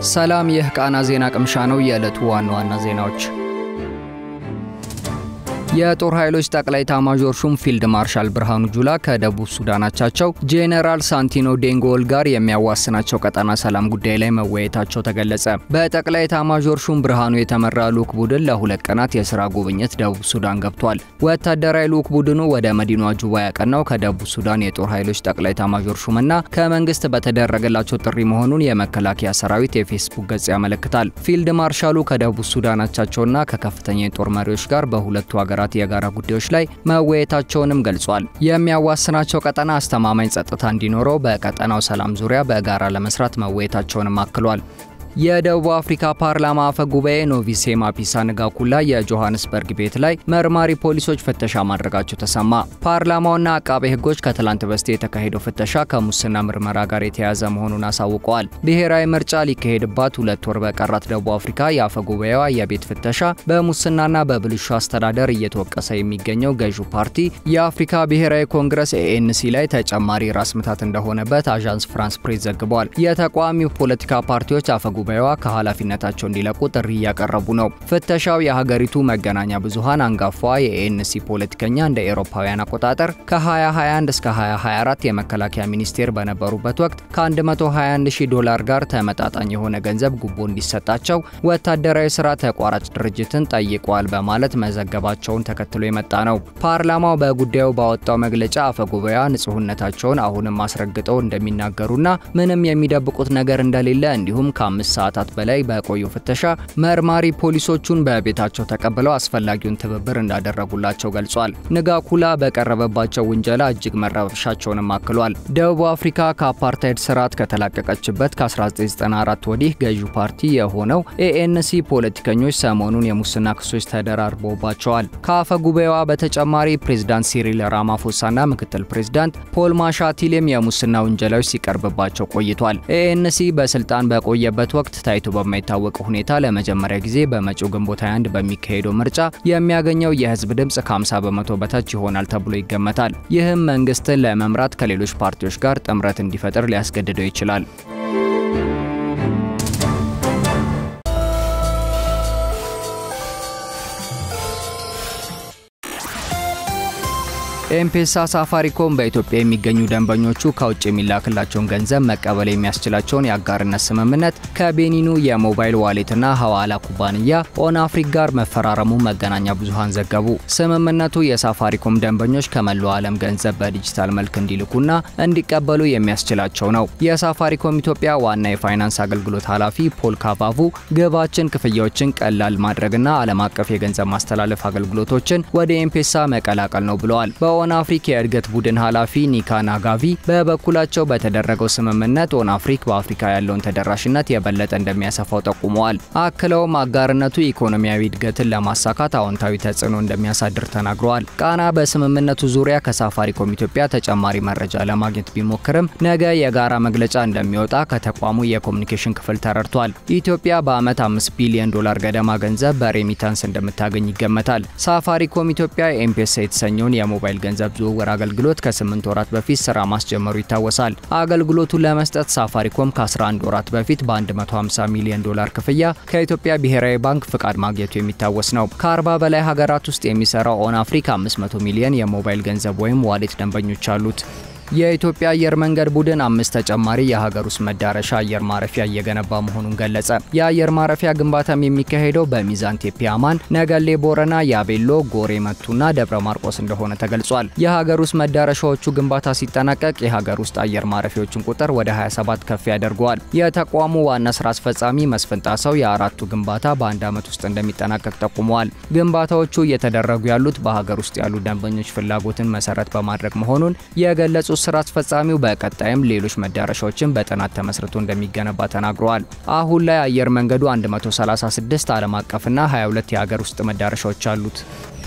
ሰላም፣ ይህ ቃና ዜና ቅምሻ ነው። የዕለቱ ዋና ዋና ዜናዎች የጦር ኃይሎች ጠቅላይ ኤታማዦር ሹም ፊልድ ማርሻል ብርሃኑ ጁላ ከደቡብ ሱዳን አቻቸው ጄኔራል ሳንቲኖ ዴንጎል ጋር የሚያዋስናቸው ቀጠና ሰላም ጉዳይ ላይ መወያየታቸው ተገለጸ። በጠቅላይ ኤታማዦር ሹም ብርሃኑ የተመራ ልዑክ ቡድን ለሁለት ቀናት የስራ ጉብኝት ደቡብ ሱዳን ገብቷል። ወታደራዊ ልዑክ ቡድኑ ወደ መዲናዋ ጁባ ያቀናው ከደቡብ ሱዳን የጦር ኃይሎች ጠቅላይ ኤታማዦር ሹምና ከመንግስት በተደረገላቸው ጥሪ መሆኑን የመከላከያ ሰራዊት የፌስቡክ ገጽ ያመለክታል። ፊልድ ማርሻሉ ከደቡብ ሱዳን አቻቸውና ከከፍተኛ የጦር መሪዎች ጋር በሁለቱ ሀገራት የጋራ ጉዳዮች ላይ መወያየታቸውንም ገልጿል። የሚያዋስናቸው ቀጠና አስተማማኝ ጸጥታ እንዲኖረው በቀጠናው ሰላም ዙሪያ በጋራ ለመስራት መወያየታቸውንም አክሏል። የደቡብ አፍሪካ ፓርላማ አፈ ጉባኤ ኖቪሴ ማፒሳ ንጋኩላ የጆሃንስበርግ ቤት ላይ መርማሪ ፖሊሶች ፍተሻ ማድረጋቸው ተሰማ። ፓርላማውና አቃቤ ሕጎች ከትላንት በስቲያ የተካሄደው ፍተሻ ከሙስና ምርመራ ጋር የተያያዘ መሆኑን አሳውቀዋል። ብሔራዊ ምርጫ ሊካሄድባት ሁለት ወር በቀራት ደቡብ አፍሪካ የአፈ ጉባኤዋ የቤት ፍተሻ በሙስናና በብልሹ አስተዳደር እየተወቀሰ የሚገኘው ገዢው ፓርቲ የአፍሪካ ብሔራዊ ኮንግረስ ኤኤንሲ ላይ ተጨማሪ ራስ ምታት እንደሆነበት አዣንስ ፍራንስ ፕሬስ ዘግቧል። የተቃዋሚው ፖለቲካ ፓርቲዎች አፈ ጉባኤዋ ከኃላፊነታቸው እንዲለቁ ጥሪ እያቀረቡ ነው። ፍተሻው የሀገሪቱ መገናኛ ብዙሃን አንጋፋ የኤንሲ ፖለቲከኛ እንደ ኤሮፓውያን አቆጣጠር ከ2021 እስከ 2024 የመከላከያ ሚኒስቴር በነበሩበት ወቅት ከ121 ሺህ ዶላር ጋር ተመጣጣኝ የሆነ ገንዘብ ጉቦ እንዲሰጣቸው ወታደራዊ ስራ ተቋራጭ ድርጅትን ጠይቋል በማለት መዘገባቸውን ተከትሎ የመጣ ነው። ፓርላማው በጉዳዩ ባወጣው መግለጫ አፈጉባኤዋ ንጹህነታቸውን አሁንም አስረግጠው እንደሚናገሩና ምንም የሚደብቁት ነገር እንደሌለ እንዲሁም ከአምስት ሰዓታት በላይ በቆዩ ፍተሻ መርማሪ ፖሊሶቹን በቤታቸው ተቀብለው አስፈላጊውን ትብብር እንዳደረጉላቸው ገልጿል። ንጋኩላ በቀረበባቸው ውንጀላ እጅግ መረበሻቸውንም አክሏል። ደቡብ አፍሪካ ከአፓርታይድ ስርዓት ከተላቀቀችበት ከ1994 ወዲህ ገዢው ፓርቲ የሆነው ኤኤንሲ ፖለቲከኞች ሰሞኑን የሙስና ክሶች ተደራርበውባቸዋል። ከአፈ ጉባኤዋ በተጨማሪ ፕሬዝዳንት ሲሪል ራማፎሳና ምክትል ፕሬዝዳንት ፖል ማሻቲሌም የሙስና ውንጀላዎች ሲቀርብባቸው ቆይቷል። ኤኤንሲ በስልጣን በቆየበት ወቅት ታይቶ በማይታወቅ ሁኔታ ለመጀመሪያ ጊዜ በመጪው ግንቦት 21 በሚካሄደው ምርጫ የሚያገኘው የህዝብ ድምፅ ከ50 በመቶ በታች ይሆናል ተብሎ ይገመታል። ይህም መንግስትን ለመምራት ከሌሎች ፓርቲዎች ጋር ጥምረት እንዲፈጥር ሊያስገድደው ይችላል። ኤምፔሳ ሳፋሪኮም በኢትዮጵያ የሚገኙ ደንበኞቹ ከውጭ የሚላክላቸውን ገንዘብ መቀበል የሚያስችላቸውን የአጋርነት ስምምነት ከቤኒኑ የሞባይል ዋሌትና ሐዋላ ኩባንያ ኦን አፍሪክ ጋር መፈራረሙ መገናኛ ብዙሃን ዘገቡ። ስምምነቱ የሳፋሪኮም ደንበኞች ከመላው ዓለም ገንዘብ በዲጂታል መልክ እንዲልኩና እንዲቀበሉ የሚያስችላቸው ነው። የሳፋሪኮም ኢትዮጵያ ዋና የፋይናንስ አገልግሎት ኃላፊ ፖል ካቫቡ ግባችን ክፍያዎችን ቀላል ማድረግና ዓለም አቀፍ የገንዘብ ማስተላለፍ አገልግሎቶችን ወደ ኤምፔሳ መቀላቀል ነው ብለዋል። ኦን አፍሪክ የእድገት ቡድን ኃላፊ ኒካ ናጋቪ በበኩላቸው በተደረገው ስምምነት ኦን አፍሪክ በአፍሪካ ያለውን ተደራሽነት የበለጠ እንደሚያሰፋው ጠቁመዋል። አክለውም አጋርነቱ ኢኮኖሚያዊ እድገትን ለማሳካት አዎንታዊ ተጽዕኖ እንደሚያሳድር ተናግረዋል። ቃና በስምምነቱ ዙሪያ ከሳፋሪኮም ኢትዮጵያ ተጨማሪ መረጃ ለማግኘት ቢሞክርም ነገ የጋራ መግለጫ እንደሚወጣ ከተቋሙ የኮሚኒኬሽን ክፍል ተረድቷል። ኢትዮጵያ በዓመት 5 ቢሊዮን ዶላር ገደማ ገንዘብ በሬሚታንስ እንደምታገኝ ይገመታል። ሳፋሪኮም ኢትዮጵያ ኤምፔሳ የተሰኘውን የሞባይል ገንዘብ ዝውውር አገልግሎት ከ8 ወራት በፊት ስራ ማስጀመሩ ይታወሳል። አገልግሎቱን ለመስጠት ሳፋሪኮም ከ11 ወራት በፊት በ150 ሚሊዮን ዶላር ክፍያ ከኢትዮጵያ ብሔራዊ ባንክ ፍቃድ ማግኘቱ የሚታወስ ነው። ከ40 በላይ ሀገራት ውስጥ የሚሰራው ኦን አፍሪክ 500 ሚሊዮን የሞባይል ገንዘብ ወይም ዋሌት ደንበኞች አሉት። የኢትዮጵያ አየር መንገድ ቡድን አምስት ተጨማሪ የሀገር ውስጥ መዳረሻ አየር ማረፊያ እየገነባ መሆኑን ገለጸ። የአየር ማረፊያ ግንባታም የሚካሄደው በሚዛን ቴፒ አማን፣ ነገሌ ቦረና፣ ያቤሎ፣ ጎሬ መቱና ደብረ ማርቆስ እንደሆነ ተገልጿል። የሀገር ውስጥ መዳረሻዎቹ ግንባታ ሲጠናቀቅ የሀገር ውስጥ አየር ማረፊያዎችን ቁጥር ወደ 27 ከፍ ያደርገዋል። የተቋሙ ዋና ስራ አስፈጻሚ መስፍን ጣሰው የአራቱ ግንባታ በአንድ ዓመት ውስጥ እንደሚጠናቀቅ ጠቁመዋል። ግንባታዎቹ እየተደረጉ ያሉት በሀገር ውስጥ ያሉ ደንበኞች ፍላጎትን መሰረት በማድረግ መሆኑን የገለጹ ስራ አስፈጻሚው በቀጣይም ሌሎች መዳረሻዎችን በጥናት ተመስርቶ እንደሚገነባ ተናግረዋል። አሁን ላይ አየር መንገዱ 136 ዓለም አቀፍና 22 የሀገር ውስጥ መዳረሻዎች አሉት።